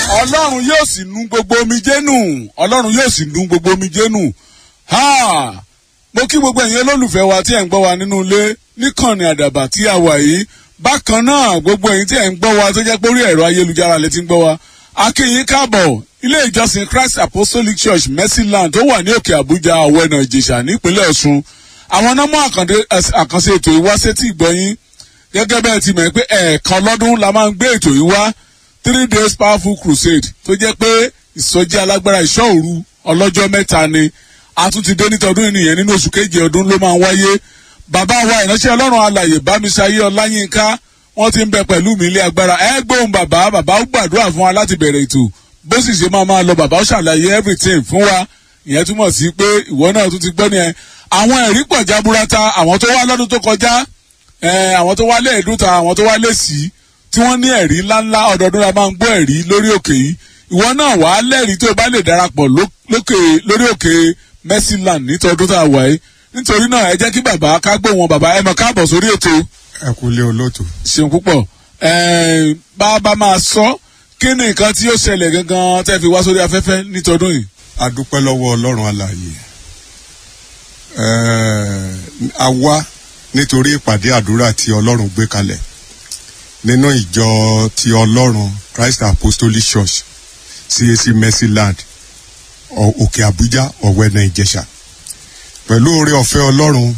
ọlọ́run yóò sì nu gbogbo omijé nù ọlọ́run yóò sì nu gbogbo omijé nù ha mo kí gbogbo ẹ̀yin olólùfẹ́ wa tí ẹ̀ ń gbọ́ wa nínú ilé níkànnì àdàbà tí a wà yìí bákan náà gbogbo ẹ̀yin tí ẹ̀ ń gbọ́ wa tó jẹ́ pé orí ẹ̀rọ ayélujára lè ti ń gbọ́ wa akínyìn káàbọ̀ ilé ìjọsìn christ apostolic church mercyland tó wà ní òkè àbújá ọ̀wẹ́nà ìjẹ̀ṣà nípínlẹ̀ ọ̀ṣun àwọn nọ́mọ àkànṣe ètò ìwáṣẹ́tì ìgbọ́yìn gẹ́gẹ́ bẹ́ẹ̀ ti mọ̀ pé ẹ̀ẹ̀kan lọ́dún la máa ń gbé ètò yìí wá three days powerful crusade tó jẹ́ pé ìsọjí alágbára ìṣọ́ òru ọlọ́jọ́ mẹ́ta ni a tún ti dé nítọdún ènìyàn nínú oṣù keje ọdún ló máa ń wáyé bàbá wa ìránṣẹ́ ọlọ́run alàyè bámiṣayé ọláyínká wọ́n ti ń bẹ pẹ̀lú mi ilé agbára ẹ gbóhùn bàbá bàbá ó gbàdúrà fún wa láti bẹ̀rẹ̀ ètò bó sì ṣe máa máa lọ bàbá ó ṣàlàyé everything fún wa ìyẹn túmọ̀ sí pé ìwọ náà tún ti gbọ́ nìyẹn àwọn ẹ̀rí pọ̀ jaburata àwọn tó wá lọ́dún tó kọjá àwọn tó wá lé ẹ̀dúta àwọn tó wá lé sí tí wọ́n ní ẹ̀rí ńláńlá ọdọọdún la máa ń gbọ́ ẹ̀rí lórí òkè yìí ìwọ náà wàá lẹ́rìí tó o bá lè darapọ̀ lókè lórí òkè mercyland nítọdún tá a wà yìí nítorí náà ẹ jẹ́ kí bàbá ká gbó wọn bàbá ẹ mọ̀ káàbọ̀ sórí ètò. ẹ kú lé olóòtú. ṣeun púpọ̀ bá a bá máa sọ kí ni nǹkan tí ó ṣẹlẹ̀ gangan tẹ́ fi wá sórí afẹ́fẹ́ nítọdún yìí. a dúpẹ́ lọ́wọ́ ọlọ́run alààyè a wá nítorí ìpàdé àdúrà tí ọlọ́run gbé kalẹ̀ nínú ìjọ ti ọlọ́run christ apostolic church cac mercyland òkè àbújá ọ̀wẹ́nà ìjẹ̀ṣà pẹ̀lú oore ọ̀fẹ́ ọlọ́run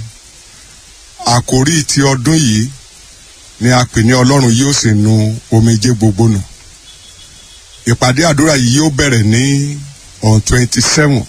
àkórí ti ọdún yìí ni a pè ní ọlọ́run yóò sì nu omijé gbogbo nù ìpàdé àdúrà yìí yóò bẹ̀rẹ̀ ní on twenty seven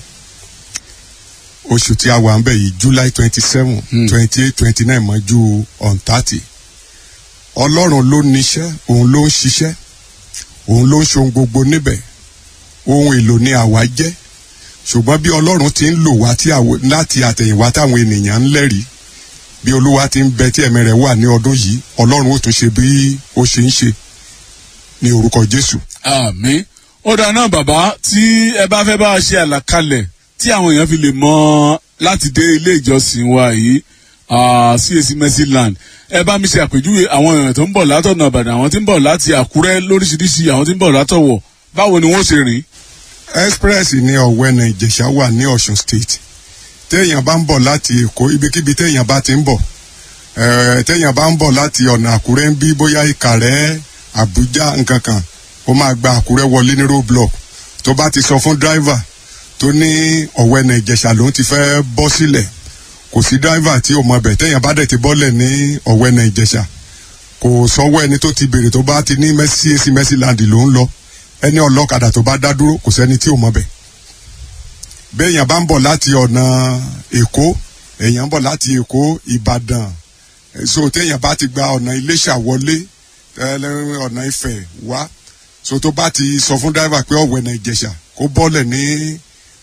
oṣù tí a wà ń bẹ̀ yìí july twenty seven twenty eight twenty nine mọ́jú on thirty ọlọ́run ló níṣẹ́ òun ló ń ṣiṣẹ́ òun ló ń ṣohun gbogbo níbẹ̀ ohun èlò ni àwa jẹ́ ṣùgbọ́n bí ọlọ́run ti ń lò wá láti àtẹ̀yìnwá táwọn ènìyàn ń lẹ́rìí bí olúwa ti ń bẹ tí ẹ̀mí rẹ̀ wà ní ọdún yìí ọlọ́run ó tún ṣe bí ó ṣe ń ṣe ní orúkọ jésù. àmì ó dáná bàbá tí ẹ bá fẹ́ bá a ṣe àlàkalẹ̀ tí àwọn èèyàn fi lè mọ láti dé ilé ìjọsìn wa yìí cac mercyland ẹ bá mi ṣe àpèjúwe àwọn èèyàn tó ń bọ̀ látọ̀nà ìbàdàn àwọn tí ń bọ̀ láti àkúrẹ́ lóríṣiríṣi àwọn tí ń bọ̀ látọ̀wọ̀ báwo ni wọ́n ṣe rìn. express ní ọ̀wẹ́nà ìjẹ̀ṣà wà ní ọ̀ṣun state téèyàn bá ń bọ̀ láti èkó ibikíbi téèyàn bá ti ń bọ̀ téèyàn bá ń bọ̀ láti ọ̀nà àkúrẹ́ ń bí bóyá ìkàrẹ́ àbújá nǹkan kan ó máa gba àkúrẹ́ wọlé ní roadblock tó bá ti sọ fún driver tó ní ọ̀wẹ́nà ìjẹ̀ṣà lòún ti fẹ́ bọ́ sílẹ̀ kò sí driver tí ò mọ bẹ̀ téèyàn bá dẹ̀ ti bọ́lẹ̀ ní ọ̀wẹ́nà ìjẹ̀ṣà kò sọ́wọ́ ẹni tó ti béèrè tó bá ti ní cac mercyland ló ń lọ ẹni ọlọ́kadà tó bá dá dúró kò sẹ́ni tí ò mọ bẹ̀ béèyàn bá ń bọ̀ láti ọ̀nà èkó èèyàn ń bọ̀ láti èkó ìbàdàn so téèyàn bá ti gba ọ̀nà iléṣà wọlé ọ̀nà ìfẹ́ wá so tó bá ti sọ fún dáìvà pé ọ̀wẹ́nà ìjẹ̀ṣà kó bọ́lẹ̀ ní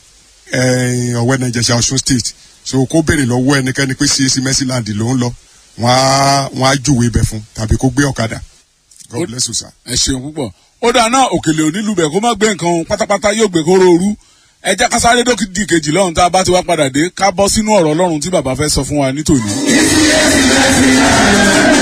ọ̀wẹ́nà ìjẹ̀ṣà ọ̀ṣun state so kó béèrè lọ́wọ́ ẹnikẹ́ni pé cac mercyland ló ń lọ wọ́n á júwe ibẹ̀ fún tàbí kó gbé ọ̀kadà god bless you sir. ẹ ṣeun púpọ̀ ó dáná òkèlè onílù bẹ̀ kó má gbé nǹkan pátápátá yóò gbé kóró ooru ẹ jẹ́ ká sáré dókítì kejì lọ́run tá a bá ti wá padà dé ká bọ́ sínú ọ̀rọ̀ ọlọ́run tí bàbá fẹ́ sọ fún wa nítòní.